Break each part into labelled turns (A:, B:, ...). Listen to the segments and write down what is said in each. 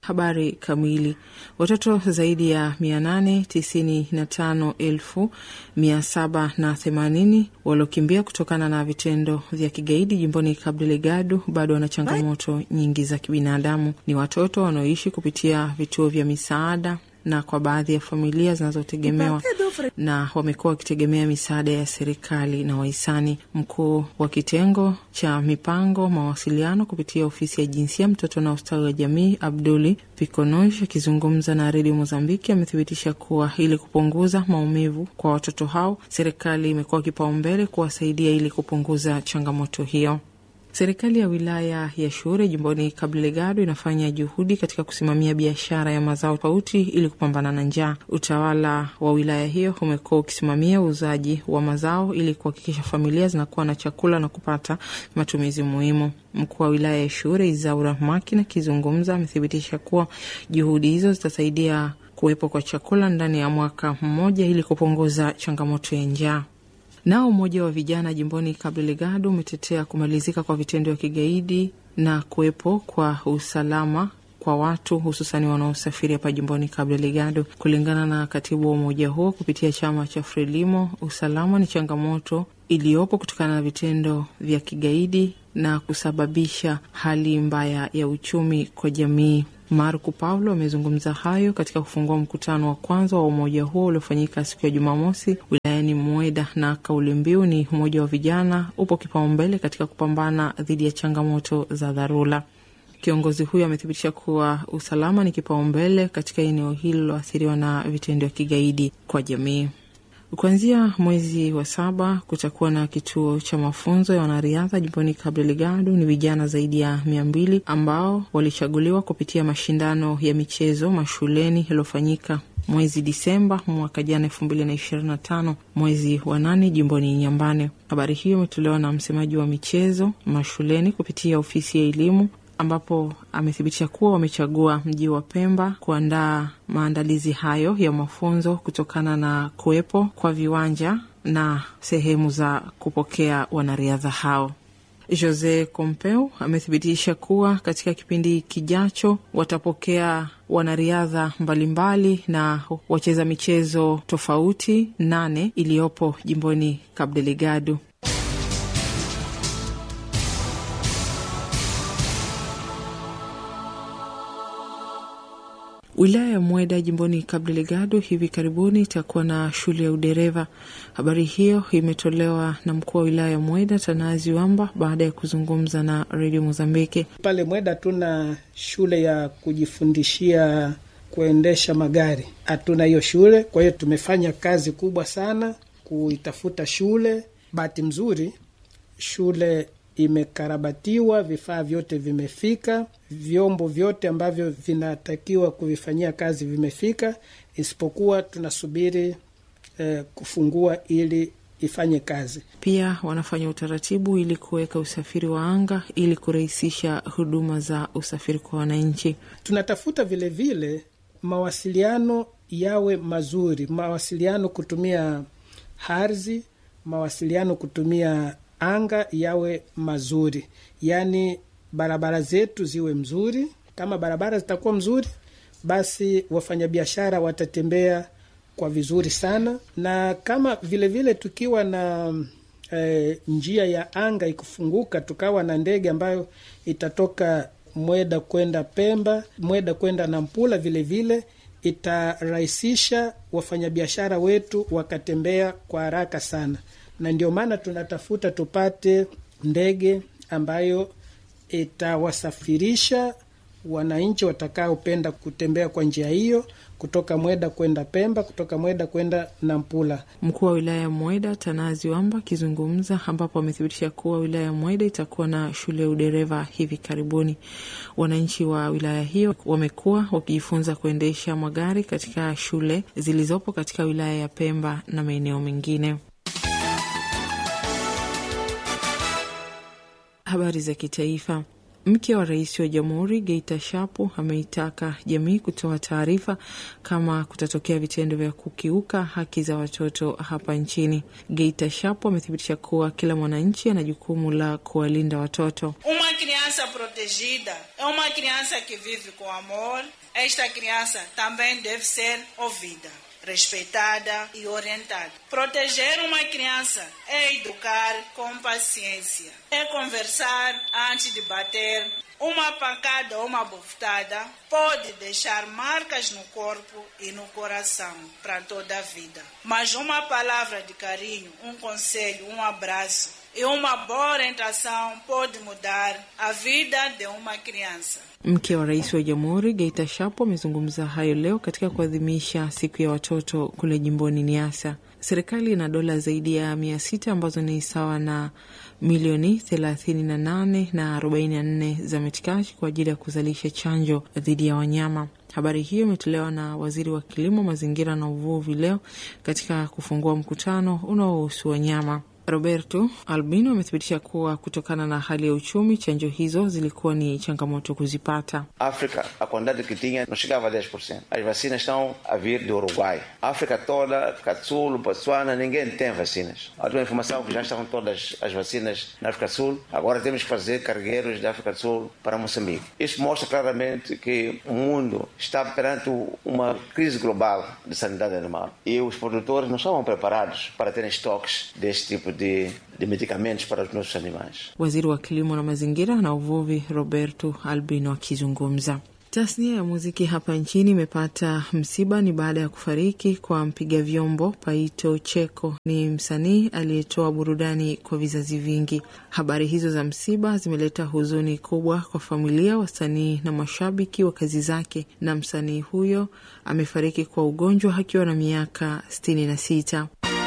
A: Habari kamili. Watoto zaidi ya mia nane tisini na tano elfu mia saba na themanini waliokimbia kutokana na vitendo vya kigaidi jimboni Cabo Delgado bado wana changamoto nyingi za kibinadamu. Ni watoto wanaoishi kupitia vituo vya misaada na kwa baadhi ya familia zinazotegemewa na wamekuwa wakitegemea misaada ya serikali na wahisani. Mkuu wa kitengo cha mipango mawasiliano kupitia ofisi ya jinsia, mtoto na ustawi wa jamii, Abduli Pikonoj, akizungumza na redio Mozambiki, amethibitisha kuwa ili kupunguza maumivu kwa watoto hao, serikali imekuwa kipaumbele kuwasaidia ili kupunguza changamoto hiyo. Serikali ya wilaya ya Shure jimboni Cabo Delgado inafanya juhudi katika kusimamia biashara ya mazao tofauti ili kupambana na njaa. Utawala wa wilaya hiyo umekuwa ukisimamia uuzaji wa mazao ili kuhakikisha familia zinakuwa na chakula na kupata matumizi muhimu. Mkuu wa wilaya ya Shure Izaura Makina akizungumza amethibitisha kuwa juhudi hizo zitasaidia kuwepo kwa chakula ndani ya mwaka mmoja ili kupunguza changamoto ya njaa. Nao umoja wa vijana jimboni Cabo Delgado umetetea kumalizika kwa vitendo vya kigaidi na kuwepo kwa usalama kwa watu hususani wanaosafiri hapa jimboni Cabo Delgado. Kulingana na katibu wa umoja huo kupitia chama cha Frelimo, usalama ni changamoto iliyopo kutokana na vitendo vya kigaidi na kusababisha hali mbaya ya uchumi kwa jamii. Marco Paulo amezungumza hayo katika kufungua mkutano wa kwanza wa umoja huo uliofanyika siku ya Jumamosi wilayani Mweda, na kauli mbiu ni umoja wa vijana upo kipaumbele katika kupambana dhidi ya changamoto za dharura. Kiongozi huyo amethibitisha kuwa usalama ni kipaumbele katika eneo hilo liloathiriwa na vitendo vya kigaidi kwa jamii. Kuanzia mwezi wa saba kutakuwa na kituo cha mafunzo ya wanariadha jimboni Cabo Delgado. Ni vijana zaidi ya mia mbili ambao walichaguliwa kupitia mashindano ya michezo mashuleni yaliyofanyika mwezi Disemba mwaka jana elfu mbili na ishirini na tano mwezi wa nane jimboni Nyambane. Habari hiyo imetolewa na msemaji wa michezo mashuleni kupitia ofisi ya elimu ambapo amethibitisha kuwa wamechagua mji wa Pemba kuandaa maandalizi hayo ya mafunzo kutokana na kuwepo kwa viwanja na sehemu za kupokea wanariadha hao. Jose Compeu amethibitisha kuwa katika kipindi kijacho watapokea wanariadha mbalimbali na wacheza michezo tofauti nane iliyopo jimboni Cabo Delgado. Wilaya ya Mweda jimboni Cabo Delgado hivi karibuni itakuwa na shule ya udereva. Habari hiyo imetolewa na mkuu wa wilaya ya Mweda Tanazi Wamba baada ya kuzungumza na redio Mozambiki.
B: Pale Mweda hatuna shule ya kujifundishia kuendesha magari, hatuna hiyo shule. Kwa hiyo tumefanya kazi kubwa sana kuitafuta shule. Bahati mzuri shule imekarabatiwa, vifaa vyote vimefika, vyombo vyote ambavyo vinatakiwa kuvifanyia kazi vimefika, isipokuwa tunasubiri eh, kufungua ili ifanye kazi.
A: Pia wanafanya utaratibu ili kuweka usafiri wa anga ili kurahisisha huduma za usafiri kwa wananchi.
B: Tunatafuta vilevile vile, mawasiliano yawe mazuri, mawasiliano kutumia ardhi, mawasiliano kutumia anga yawe mazuri, yaani barabara zetu ziwe mzuri. Kama barabara zitakuwa mzuri, basi wafanyabiashara watatembea kwa vizuri sana, na kama vilevile vile tukiwa na e, njia ya anga ikufunguka, tukawa na ndege ambayo itatoka Mweda kwenda Pemba, Mweda kwenda Nampula, vilevile itarahisisha wafanyabiashara wetu wakatembea kwa haraka sana na ndio maana tunatafuta tupate ndege ambayo itawasafirisha wananchi watakaopenda kutembea kwa njia hiyo kutoka Mweda kwenda Pemba, kutoka Mweda kwenda Nampula.
A: Mkuu wa wilaya ya Mweda Tanazi Wamba akizungumza, ambapo amethibitisha kuwa wilaya ya Mweda itakuwa na shule ya udereva hivi karibuni. Wananchi wa wilaya hiyo wamekuwa wakijifunza kuendesha magari katika shule zilizopo katika wilaya ya Pemba na maeneo mengine. Habari za kitaifa. Mke wa rais wa jamhuri Geita Shapu ameitaka jamii kutoa taarifa kama kutatokea vitendo vya kukiuka haki za watoto hapa nchini. Geita Shapu amethibitisha kuwa kila mwananchi ana jukumu la kuwalinda watoto.
C: Uma criança protegida é uma criança que vive com amor. Esta criança também deve ser ouvida, respeitada e orientada. Proteger uma criança é educar com paciência, é conversar antes de bater. Uma pancada ou uma bofetada pode deixar marcas no corpo e no coração para toda a vida. Mas uma palavra de carinho, um conselho, um abraço e uma boa orientação pode mudar a vida de uma criança.
A: Mke wa rais wa jamhuri Geita Shapo amezungumza hayo leo katika kuadhimisha siku ya watoto kule jimboni Niasa. Serikali ina dola zaidi ya mia sita ambazo ni sawa na milioni thelathini na nane na arobaini na nne za metikashi kwa ajili ya kuzalisha chanjo dhidi ya wanyama. Habari hiyo imetolewa na waziri wa kilimo, mazingira na uvuvi leo katika kufungua mkutano unaohusu wanyama. Roberto Albino amethibitisha kuwa kutokana na hali ya uchumi chanjo hizo zilikuwa ni changamoto kuzipata.
D: África, a quantidade que tinha não chegava a 10%. As vacinas estão a vir do Uruguai. A África toda, África do Sul, Botsuana, ninguém tem vacinas. A última informação que já estavam todas as vacinas na África do Sul. Agora temos que fazer cargueiros da África do Sul para Moçambique. Isso mostra claramente que o mundo está perante uma crise global de sanidade animal. E os produtores não estavam preparados para terem estoques deste tipo de de, de medicamentos para os nossos animais.
A: Waziri wa kilimo na mazingira na uvuvi Roberto Albino akizungumza. Tasnia ya muziki hapa nchini imepata msiba. Ni baada ya kufariki kwa mpiga vyombo Paito Cheko. Ni msanii aliyetoa burudani kwa vizazi vingi. Habari hizo za msiba zimeleta huzuni kubwa kwa familia, wasanii na mashabiki wa kazi zake, na msanii huyo amefariki kwa ugonjwa akiwa na miaka sitini na sita.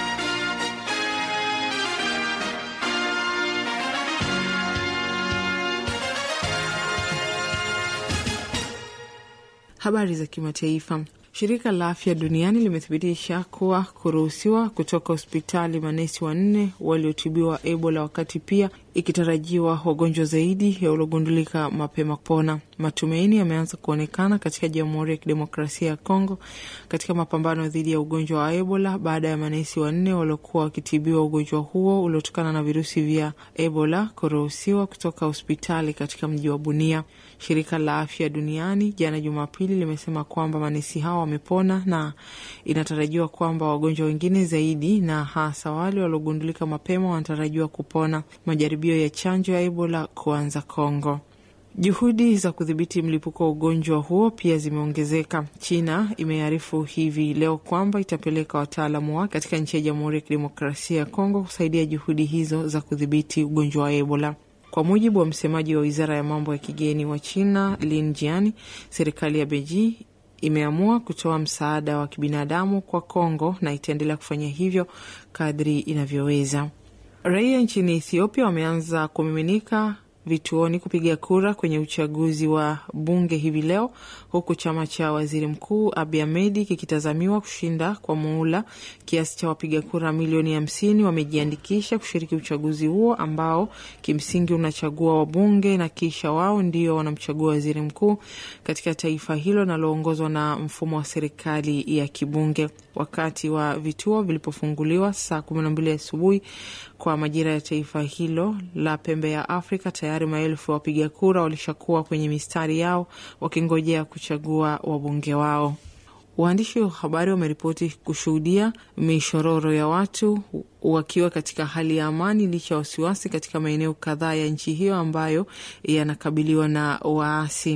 A: Habari za kimataifa. Shirika la Afya Duniani limethibitisha kuwa kuruhusiwa kutoka hospitali manesi wanne waliotibiwa Ebola, wakati pia ikitarajiwa wagonjwa zaidi ya waliogundulika mapema kupona. Matumaini yameanza kuonekana katika Jamhuri ya Kidemokrasia ya Kongo katika mapambano dhidi ya ugonjwa wa Ebola baada ya manesi wanne waliokuwa wakitibiwa ugonjwa huo uliotokana na virusi vya Ebola kuruhusiwa kutoka hospitali katika mji wa Bunia. Shirika la Afya Duniani jana Jumapili limesema kwamba manesi hao wamepona na inatarajiwa kwamba wagonjwa wengine zaidi na hasa wale waliogundulika mapema wanatarajiwa kupona. Majaribio ya chanjo ya Ebola kuanza Kongo. Juhudi za kudhibiti mlipuko wa ugonjwa huo pia zimeongezeka. China imearifu hivi leo kwamba itapeleka wataalamu wake katika nchi ya Jamhuri ya Kidemokrasia ya Kongo kusaidia juhudi hizo za kudhibiti ugonjwa wa Ebola. Kwa mujibu wa msemaji wa wizara ya mambo ya kigeni wa China Lin Jian, serikali ya Beijing imeamua kutoa msaada wa kibinadamu kwa Kongo na itaendelea kufanya hivyo kadri inavyoweza. Raia nchini Ethiopia wameanza kumiminika vituoni kupiga kura kwenye uchaguzi wa bunge hivi leo, huku chama cha waziri mkuu Abiy Ahmed kikitazamiwa kushinda kwa muhula. Kiasi cha wapiga kura milioni hamsini wamejiandikisha kushiriki uchaguzi huo ambao kimsingi unachagua wabunge na kisha wao ndio wanamchagua waziri mkuu katika taifa hilo linaloongozwa na mfumo wa serikali ya kibunge. Wakati wa vituo vilipofunguliwa saa kumi na mbili asubuhi kwa majira ya taifa hilo la pembe ya Afrika, tayari maelfu ya wapiga kura walishakuwa kwenye mistari yao wakingojea kuchagua wabunge wao. Waandishi wa habari wameripoti kushuhudia mishororo ya watu wakiwa katika hali ya amani licha ya wasiwasi katika maeneo kadhaa ya nchi hiyo ambayo yanakabiliwa na waasi.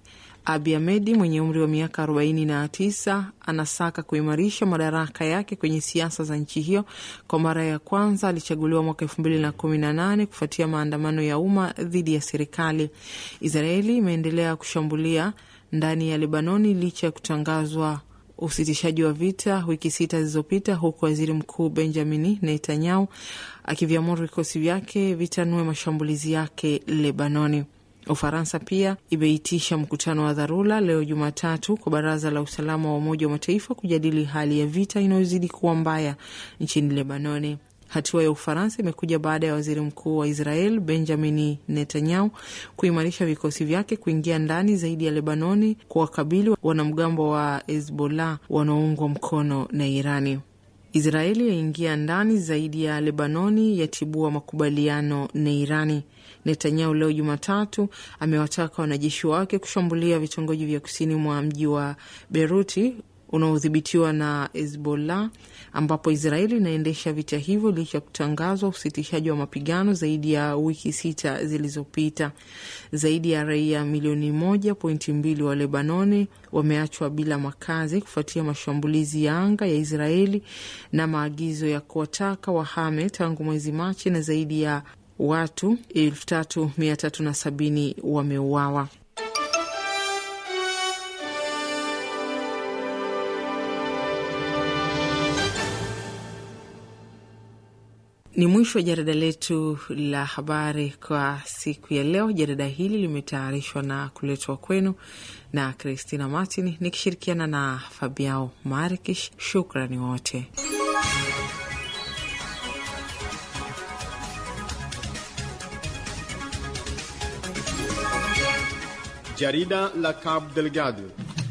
A: Abiy Ahmed mwenye umri wa miaka arobaini na tisa anasaka kuimarisha madaraka yake kwenye siasa za nchi hiyo. Kwa mara ya kwanza alichaguliwa mwaka elfu mbili na kumi na nane kufuatia maandamano ya umma dhidi ya serikali. Israeli imeendelea kushambulia ndani ya Lebanoni licha ya kutangazwa usitishaji wa vita wiki sita zilizopita, huku waziri mkuu Benjamin Netanyahu akiviamuru vikosi vyake vitanue mashambulizi yake Lebanoni. Ufaransa pia imeitisha mkutano wa dharura leo Jumatatu kwa Baraza la Usalama wa Umoja wa Mataifa kujadili hali ya vita inayozidi kuwa mbaya nchini Lebanoni. Hatua ya Ufaransa imekuja baada ya waziri mkuu wa Israel Benjamin Netanyahu kuimarisha vikosi vyake kuingia ndani zaidi ya Lebanoni kuwakabili wanamgambo wa Hezbollah wanaoungwa mkono na Irani. Israeli yaingia ndani zaidi ya Lebanoni, yatibua makubaliano na Irani. Netanyahu leo Jumatatu amewataka wanajeshi wake kushambulia vitongoji vya kusini mwa mji wa Beruti unaodhibitiwa na Hezbollah ambapo Israeli inaendesha vita hivyo licha ya kutangazwa usitishaji wa mapigano zaidi ya wiki sita zilizopita. Zaidi ya raia milioni moja pointi mbili wa Lebanoni wameachwa bila makazi kufuatia mashambulizi ya anga ya Israeli na maagizo ya kuwataka wahame tangu mwezi Machi, na zaidi ya watu elfu tatu mia tatu na sabini wameuawa. Ni mwisho wa jarida letu la habari kwa siku ya leo. Jarida hili limetayarishwa na kuletwa kwenu na Christina Martin nikishirikiana na Fabiao Marikish. Shukrani wote.
E: Jarida la Cabo Delgado